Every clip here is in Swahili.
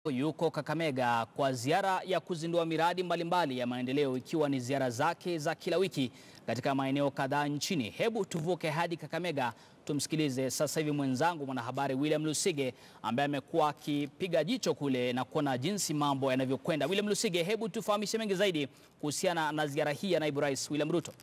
Yuko Kakamega kwa ziara ya kuzindua miradi mbalimbali ya maendeleo ikiwa ni ziara zake za kila wiki katika maeneo kadhaa nchini. Hebu tuvuke hadi Kakamega tumsikilize sasa hivi mwenzangu mwanahabari William Lusige ambaye amekuwa akipiga jicho kule na kuona jinsi mambo yanavyokwenda. William Lusige, hebu tufahamishe mengi zaidi kuhusiana na ziara hii ya Naibu Rais William Ruto.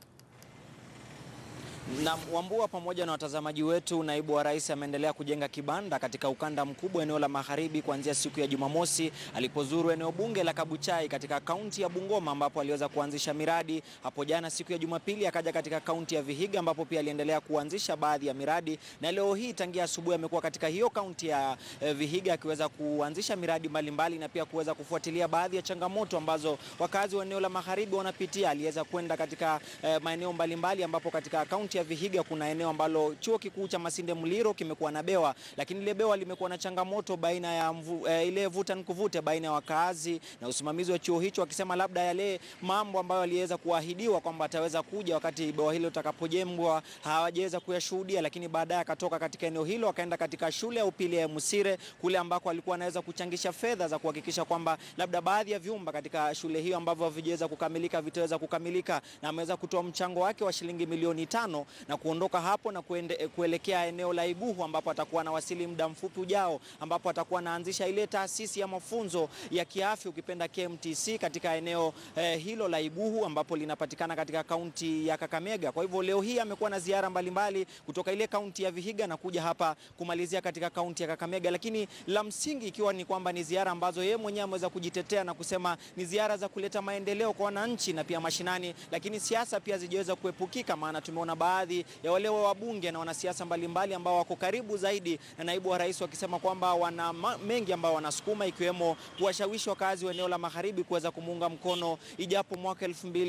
Na Wambua pamoja na watazamaji wetu, naibu wa rais ameendelea kujenga kibanda katika ukanda mkubwa eneo la magharibi kuanzia siku ya Jumamosi alipozuru eneo bunge la Kabuchai katika kaunti ya Bungoma ambapo aliweza kuanzisha miradi. Hapo jana siku ya Jumapili akaja katika kaunti ya Vihiga ambapo pia aliendelea kuanzisha baadhi ya miradi, na leo hii tangia asubuhi amekuwa katika hiyo kaunti ya eh, Vihiga akiweza kuanzisha miradi mbalimbali mbali, na pia kuweza kufuatilia baadhi ya changamoto ambazo wakazi wa eneo la magharibi wanapitia. Aliweza kwenda katika eh, maeneo mbalimbali ambapo katika kaunti ya Vihiga kuna eneo ambalo chuo kikuu cha Masinde Muliro kimekuwa na bewa, lakini ile bewa limekuwa na changamoto baina ya mvu, eh, ile vuta nikuvute baina ya wakaazi na usimamizi wa chuo hicho, wakisema labda yale mambo ambayo aliweza kuahidiwa kwamba ataweza kuja wakati bewa hilo litakapojengwa hawajaweza kuyashuhudia, lakini baadaye akatoka katika eneo hilo akaenda katika shule ya upili ya Musire kule ambako alikuwa anaweza kuchangisha fedha za kuhakikisha kwamba labda baadhi ya vyumba katika shule hiyo ambavyo havijaweza kukamilika vitaweza kukamilika, na ameweza kutoa mchango wake wa shilingi milioni tano na kuondoka hapo na kuende, kuelekea eneo la Iguhu ambapo atakuwa anawasili muda mfupi ujao, ambapo atakuwa anaanzisha ile taasisi ya mafunzo ya kiafya ukipenda KMTC katika eneo eh, hilo la Iguhu ambapo linapatikana katika kaunti ya Kakamega. Kwa hivyo leo hii amekuwa na ziara mbalimbali kutoka ile kaunti ya Vihiga na kuja hapa kumalizia katika kaunti ya Kakamega, lakini la msingi ikiwa ni kwamba ni ziara ambazo yeye mwenyewe ameweza kujitetea na kusema ni ziara za kuleta maendeleo kwa wananchi na pia mashinani, lakini siasa pia zijaweza kuepukika, maana tumeona baadhi ya wale wa wabunge na wanasiasa mbalimbali ambao wako karibu zaidi na naibu wa rais wakisema kwamba wana mengi ambao wanasukuma ikiwemo kuwashawishi wakazi wa eneo la magharibi kuweza kumuunga mkono ijapo mwaka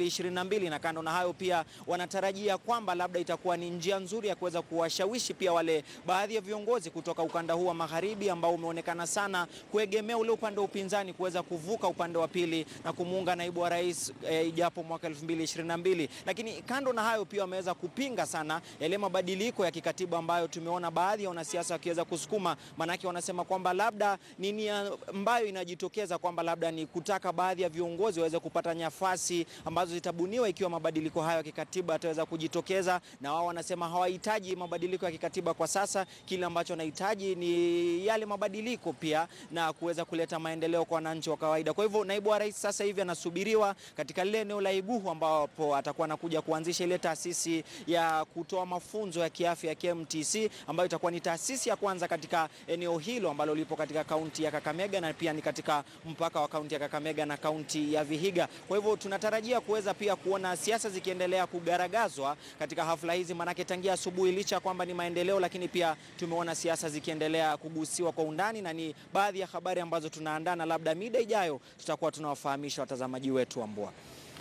2022 na kando na hayo pia wanatarajia kwamba labda itakuwa ni njia nzuri ya kuweza kuwashawishi pia wale baadhi ya viongozi kutoka ukanda huu wa magharibi ambao umeonekana sana kuegemea ule upande wa upinzani kuweza kuvuka upande wa pili na kumuunga naibu wa rais e, ijapo mwaka 2022 lakini kando na hayo pia wameweza kupinga sana yale mabadiliko ya kikatiba ambayo tumeona baadhi ya wanasiasa wakiweza kusukuma, maanake wanasema kwamba labda nini ambayo inajitokeza kwamba labda ni kutaka baadhi ya viongozi waweze kupata nafasi ambazo zitabuniwa ikiwa mabadiliko hayo ya kikatiba yataweza kujitokeza, na wao wanasema hawahitaji mabadiliko ya kikatiba kwa sasa. Kile ambacho wanahitaji ni yale mabadiliko pia na kuweza kuleta maendeleo kwa wananchi wa kawaida. Kwa hivyo naibu wa rais sasa hivi anasubiriwa katika lile eneo la Iguhu ambapo atakuwa anakuja kuanzisha ile taasisi ya kutoa mafunzo ya kiafya ya KMTC ambayo itakuwa ni taasisi ya kwanza katika eneo hilo ambalo lipo katika kaunti ya Kakamega na pia ni katika mpaka wa kaunti ya Kakamega na kaunti ya Vihiga. Kwa hivyo tunatarajia kuweza pia kuona siasa zikiendelea kugaragazwa katika hafla hizi, manake tangia asubuhi, licha ya kwamba ni maendeleo, lakini pia tumeona siasa zikiendelea kugusiwa kwa undani, na ni baadhi ya habari ambazo tunaandaa na labda mida ijayo tutakuwa tunawafahamisha watazamaji wetu Ambua.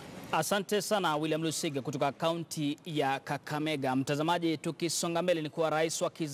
Asante sana William Lusige kutoka kaunti ya Kakamega. Mtazamaji, tukisonga mbele ni kuwa rais wa